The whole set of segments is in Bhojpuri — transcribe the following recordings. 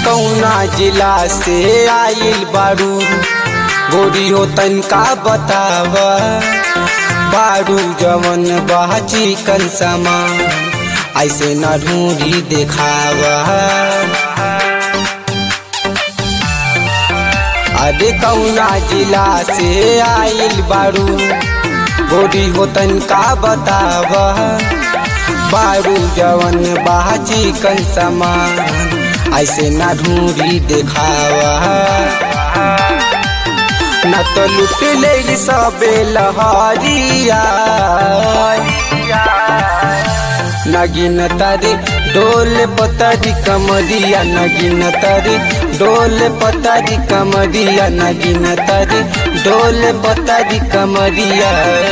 कौना जिला से आइल बारू गोरी हो तनका बताव बारू जवन बह चिकन सामान ऐसे न ढूंढी देखावा अरे कौना जिला से आइल बारू गोरी हो तनका बताव बारू जवन बह चिकन सामान ऐसे न ढूंढी देखावा न तो लुट ले सबे लहरिया नगिन तारी डोल पतारी कमरिया नगिन तारी डोल पतारी कमरिया नगिन तारी डोल पतारी कमरिया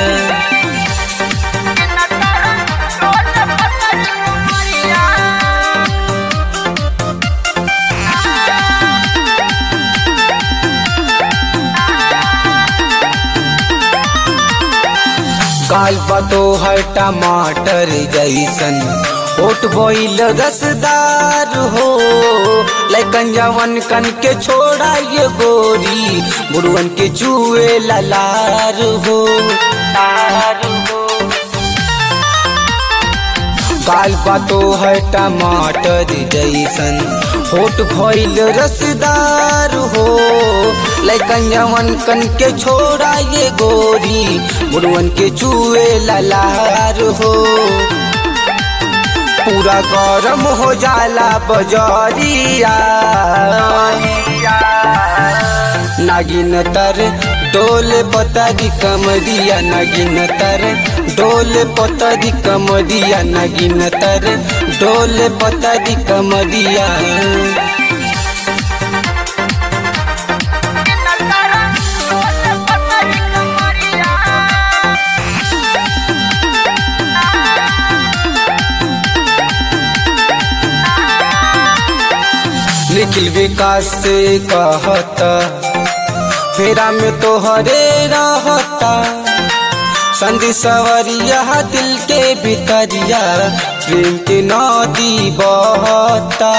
काल बतो है टमाटर जैसन ओट बोइल रसदार हो लेकिन जवन कन के छोड़ा ये गोरी बुढ़वन के चूहे ललार हो काल बतो है टमाटर जैसन होट भइल रसदार हो लेकिन जवन कन के छोड़ा ये गोरी बुढ़वन के चूहे ललार हो पूरा गरम हो जाला बजरिया नागिन तर डोल पतारी कमरिया नगिन तर डोल पतारी कमरिया नगिन तर डोल पतारी कमरिया निखिल विकास से कहता फेरा में तो हरे रहता संधि सवरिया दिल के भीतरिया प्रेम के नदी बहता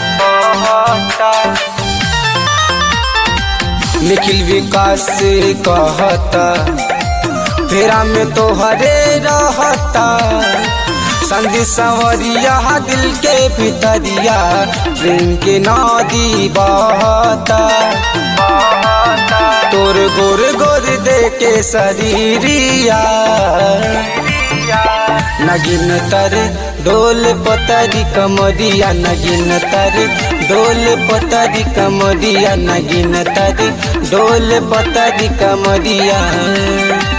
निखिल विकास से कहता फेरा में तो हरे रहता संधि सवरिया दिल के भीतरिया प्रेम के नदी बहता तोर गोर गोर दे के शरीरिया नगिन तर डोल पतरी कमरिया नगिन तर डोल पतरी कमरिया नगिन तर डोल पतरी कमरिया